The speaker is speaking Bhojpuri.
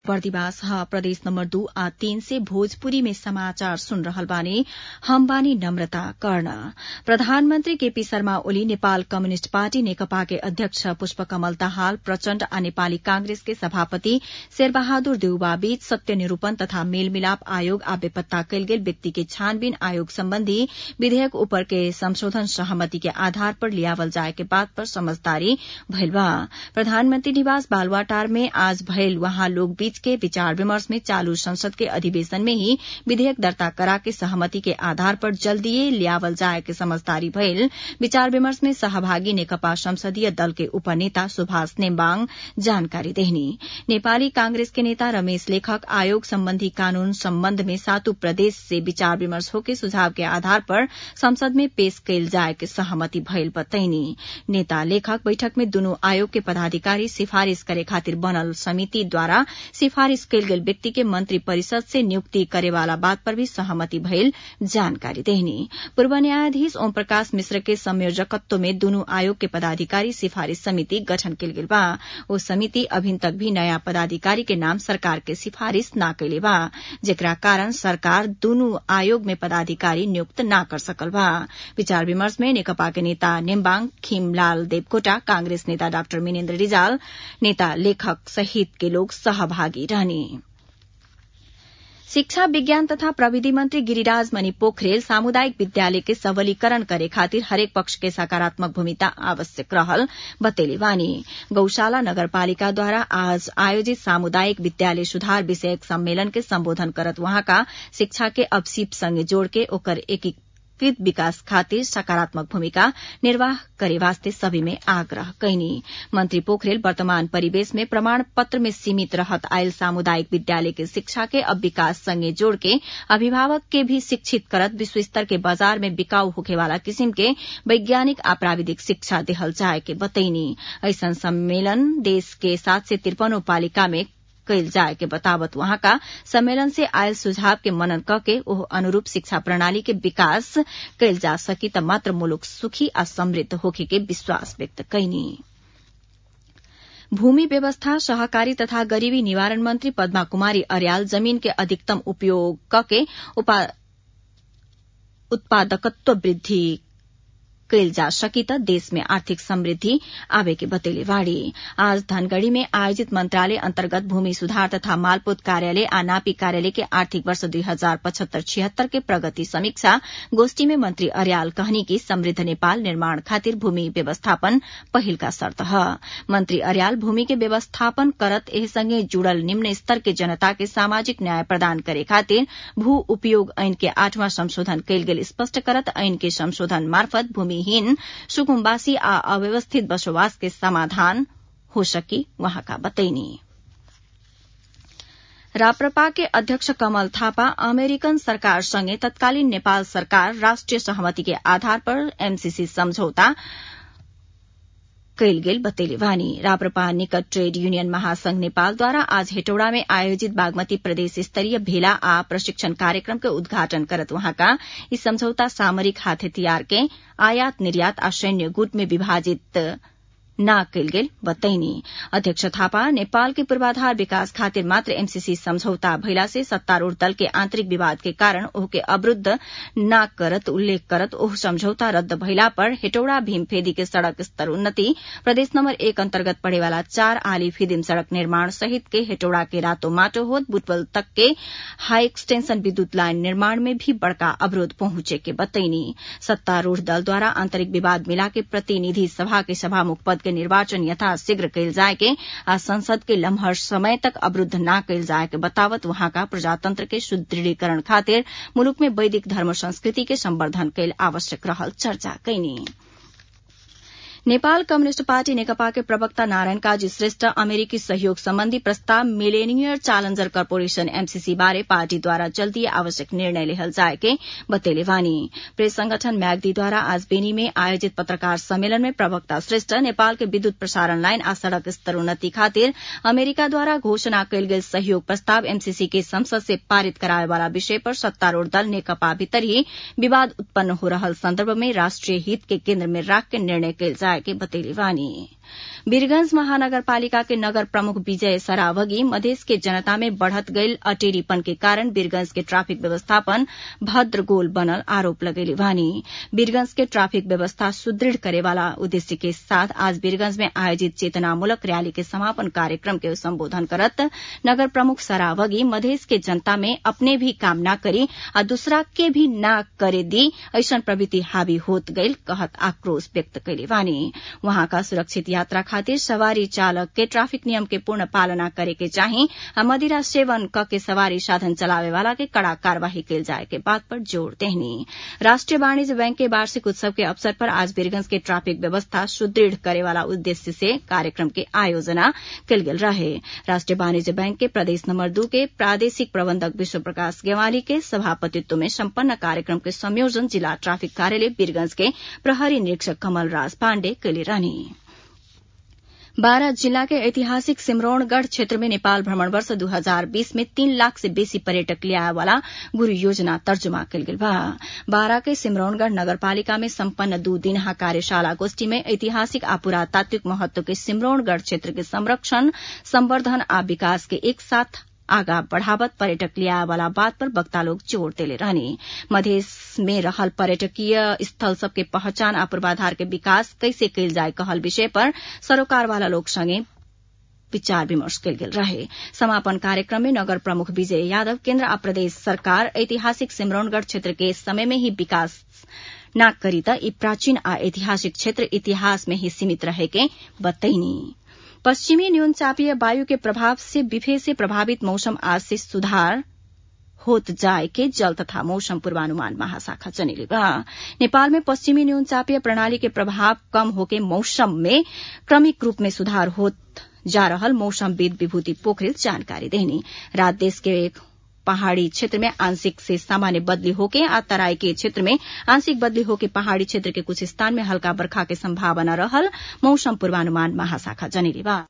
बर्दिवास ह प्रदेश नम्बर दू आ तीन से भोजपुरी में समाचार सुन रहल बानी हम बानी नम्रता कर्ण प्रधानमन्त्री केपी शर्मा ओली नेपाल कम्युनिष्ट पार्टी नेकपा के अध्यक्ष पुष्पकमल दाहाल प्रचण्ड आ नेपाली कांग्रेस के सभापति शेरबहादुर देउवा बीच सत्य निरूपण तथा मेलमिलाप आयोग आ बेपत्ता कयल गेल व्यक्ति के छानबीन आयोग सम्बन्धी विधेयक उपर के संशोधन सहमति के आधार पर लियावल जाए के बात पर समझदारी भइल बा प्रधानमन्त्री निवास बालुवाटार में आज भइल वहाँ लोग बीच के विचार विमर्श में चालू संसद के अधिवेशन में ही विधेयक दर्ता करा के सहमति के आधार पर जल्दीए लियावल जाए के समझदारी भइल विचार विमर्श में सहभागी नेकपा संसदीय दल के उपनेता सुभाष नेम्बाङ जानकारी देहनी नेपाली कांग्रेस के नेता रमेश लेखक आयोग सम्बन्धी कानून सम्बन्ध में सातु प्रदेश से विचार विमर्श होके सुझाव के आधार पर संसद में पेश कयल जाए के सहमति भइल बतैनी नेता लेखक बैठक में दुनू आयोग के पदाधिकारी सिफारिश करे खातिर बनल समितिद्वारा सिफारिश कयल गेल व्यक्ति के मंत्री परिषद से नियुक्ति करेवाला बात पर भी सहमति भइल जानकारी देहनी पूर्व न्यायाधीश ओम प्रकाश मिश्र के संयोजकत्व में दुनू आयोग के पदाधिकारी सिफारिश समिति गठन कयल गेल बा ओ समिति अभिन तक भी नयाँ पदाधिकारी के नाम सरकार के सिफारिश न कैले बा जेकरा कारण सरकार दुनू आयोग में पदाधिकारी नियुक्त न कर सकल बा विचार विमर्श में नेकपा के नेता नेम्बाङ खिमलाल देवकोटा कांग्रेस नेता डाक्टर मिनेन्द्र रिजाल नेता लेखक सहित के लोग सहभागी रहने शिक्षा विज्ञान तथा प्रविधि मंत्री गिरिराज मणि पोखरेल सामुदायिक विद्यालय के सबलीकरण करे खातिर हरेक पक्ष के सकारात्मक भूमिका आवश्यक रहल बतेले बानी गौशाला नगरपालिकाद्वारा आज आयोजित सामुदायिक विद्यालय सुधार विषयक सम्मेलन के सम्बोधन करत वहाँका शिक्षा के अवसीप संगे जोड़ के ओकर एकीकृत विकास खातिर सकारात्मक भूमिका निर्वाह करे वास्ते सभी में आग्रह कैनी मंत्री पोखरेल वर्तमान परिवेश में प्रमाण पत्र में सीमित रहत आयल सामुदायिक विद्यालय के शिक्षा के अब विकास संगे जोड़ के अभिभावक के भी शिक्षित करत विश्व स्तर के बाजार में बिकाऊ होखे वाला किसिम के वैज्ञानिक आ प्राविधिक शिक्षा देहल जाए के बतैनी ऐसन सम्मेलन देश के सात से तिरपनो पालिका में कैल जाए के बतावत वहाँका सम्मेलन से आयल सुझाव के मनन कके ओह अनुरूप शिक्षा प्रणाली के विकास कैल जा सकी त मात्र मुलुक सुखी आ समृद्ध होखे के विश्वास व्यक्त कैनी भूमि व्यवस्था सहकारी तथा गरीबी निवारण मंत्री पद्मा कुमारी अर्याल जमीन के अधिकतम उपयोग कके उत्पादकत्व वृद्धि कैल जा सकी त देश में आर्थिक समृद्धि आवे के बतेले वाड़ी आज धनगढ़ी में आयोजित मंत्रालय अंतर्गत भूमि सुधार तथा मालपोत कार्यालय आ नापी कार्यालय के आर्थिक वर्ष दुई हजार पचहत्तर छिहत्तर के प्रगति समीक्षा गोष्ठी में मंत्री अर्याल कहनी कि समृद्ध नेपाल निर्माण खातिर भूमि व्यवस्थापन पहिल का शर्त ह मंत्री अर्याल भूमि के व्यवस्थापन करत एह संगे जुड़ल निम्न स्तर के जनता के सामाजिक न्याय प्रदान करे खातिर भू उपयोग ऐन के आठवां संशोधन कैल गेल स्पष्ट करत ऐन के संशोधन मार्फत भूमि हीन सुकुम्बासी आ अव्यवस्थित बसोबास के समाधान हो सकी वहाँका बतैनी राप्रपा के अध्यक्ष कमल थापा अमेरिकन सरकारसँगै तत्कालीन नेपाल सरकार राष्ट्रिय सहमति के आधार पर एमसीसी सम्झौता कैल गेल बतेले वानी राप्रपा निकट ट्रेड यूनियन महासंघ नेपालद्वारा आज हेटौड़ा में आयोजित बागमती प्रदेश स्तरीय भेला आ प्रशिक्षण कार्यक्रम के उद्घाटन करत वहाँका ई सम्झौता सामरिक हाथ हथियार के आयात निर्यात आ सैन्य गुट में विभाजित न कैल गेल बतैनी अध्यक्ष थापा नेपाल के पूर्वाधार विकास खातिर मात्र एमसीसी सम्झौता भइला से सत्तारूढ़ दल के आंतरिक विवाद के कारण ओहके अवरूद्ध न करत उल्लेख करत ओह सम्झौता रद्द भइला पर हेटौड़ा भीमफेदी के सड़क स्तर उन्नति प्रदेश नम्बर एक अन्तर्गत पड़ेवाला चार आली फिदिम सड़क निर्माण सहित के हेटौड़ा के रातो माटो होत बुटवल तक के हाई एक्सटेंशन विद्युत लाइन निर्माण में भी बड़का अवरोध पहुंचे के बतैनी सत्तारूढ़ दल द्वारा आंतरिक विवाद मिला के प्रतिनिधि सभा के सभामुख पद के निर्वाचन यथाशीघ्र कैल जाए के आ संसद के लम्हर समय तक अवरूद्ध न कैल जाए के बतावत वहाँका प्रजातंत्र के सुदृढ़ीकरण खातिर मुलुक में वैदिक धर्म संस्कृति के संवर्धन कैल आवश्यक रहल चर्चा कैनी नेपाल कम्युनिष्ट पार्टी नेकपा के प्रवक्ता नारायण काजी श्रेष्ठ अमेरिकी सहयोग सम्बन्धी प्रस्ताव मिलेनियर चैलेंजर कर्पोरेशन एमसीसी बारे पार्टीद्वारा जल्दी आवश्यक निर्णय लेहल जाए के बतेले वानी प्रेस संगठन म्याग्दीद्वारा आज बेनी में आयोजित पत्रकार सम्मेलन में प्रवक्ता श्रेष्ठ नेपाल के विद्युत प्रसारण लाइन आ सड़क स्तर उन्नति खातिर अमेरिकाद्वारा घोषणा कैल गेल सहयोग प्रस्ताव एमसीसी के संसद से पारित कराए वाला विषय पर सत्तारूढ़ दल नेकपा भीतर ही विवाद उत्पन्न हो रहल संदर्भ में राष्ट्रिय हित के केन्द्र में राख के निर्णय कैल जाए के बतेले वानी वीरगंज महानगरपालिका के नगर प्रमुख विजय सरावगी मधेश के जनता में बढ़त गईल अटेरीपन के कारण वीरगंज के ट्राफिक व्यवस्थापन भद्र गोल बनल आरोप लगेले बानी वीरगंज के ट्राफिक व्यवस्था सुदृढ़ करे वाला उद्देश्य के साथ आज वीरगंज में आयोजित चेतनामूलक रैली के समापन कार्यक्रम के संबोधन करत नगर प्रमुख सरावगी मधेश के जनता में अपने भी काम न करी आ दूसरा के भी न करे दी ऐसन प्रवृत्ति हावी होत गईल कहत आक्रोश व्यक्त कैले बानी वहां का सुरक्षित यात्रा खातिर सवारी चालक के ट्राफिक नियम के पूर्ण पालना करे के चाही आ मदिरा सेवन क के सवारी साधन चलावे वाला के कड़ा कार्यवाही कैल जाए के बात पर जोर देहनी राष्ट्रीय वाणिज्य बैंक के वार्षिक उत्सव के अवसर पर आज वीरगंज के ट्राफिक व्यवस्था सुदृढ़ करे वाला उद्देश्य से कार्यक्रम के आयोजना कल गेल रहे राष्ट्रीय वाणिज्य बैंक के प्रदेश नंबर दू के प्रादेशिक प्रबंधक विश्व प्रकाश गेवाली के सभापतित्व में सम्पन्न कार्यक्रम के संयोजन जिला ट्राफिक कार्यालय वीरगंज के प्रहरी निरीक्षक कमल राज पाण्डे कैले रहनी बारा जिला के ऐतिहासिक सिमरौनगढ़ क्षेत्र में नेपाल भ्रमण वर्ष 2020 में तीन लाख से बेसी पर्यटक लियाए वाला गुरू योजना तर्जुमा कल गेल बा बारा के सिमरौनगढ़ नगरपालिका में सम्पन्न दू दिनहा कार्यशाला गोष्ठी में ऐतिहासिक आ पुरातात्विक महत्व के सिमरौनगढ़ क्षेत्र के संरक्षण संवर्धन आ विकास के एक साथ आगा बढ़ावत पर्यटक लिया वाला बात पर वक्ता लोग जोर देले रहने मधेश में रहल पर्यटकीय स्थल सबके पहचान आ पूर्वाधार के विकास कैसे कैल जाए कहल विषय पर सरोकार वाला लोग संगे विचार विमर्श कयल गेल रहे समापन कार्यक्रम में नगर प्रमुख विजय यादव केन्द्र आ प्रदेश सरकार ऐतिहासिक सिमरौनगढ़ क्षेत्र के समय में ही विकास न करी त ई प्राचीन आ ऐतिहासिक क्षेत्र इतिहास में ही सीमित रहे के बतैनी पश्चिमी न्यून चापीय वायु के प्रभाव से बिफे से प्रभावित मौसम आज से सुधार होत जाए के जल तथा मौसम पूर्वानुमान महाशाखा जनिले बा नेपाल में पश्चिमी न्यून चापीय प्रणाली के प्रभाव कम होके मौसम में क्रमिक रूप में सुधार होत जा रहल मौसमविद विभूति पोखरेल जानकारी देनी रात देश के एक पहाड़ी क्षेत्र में आंशिक से सामान्य बदली होके आ तराई के क्षेत्र में आंशिक बदली होके पहाड़ी क्षेत्र के कुछ स्थान में हल्का बरखा के संभावना रहल मौसम पूर्वानुमान महाशाखा जनिले बा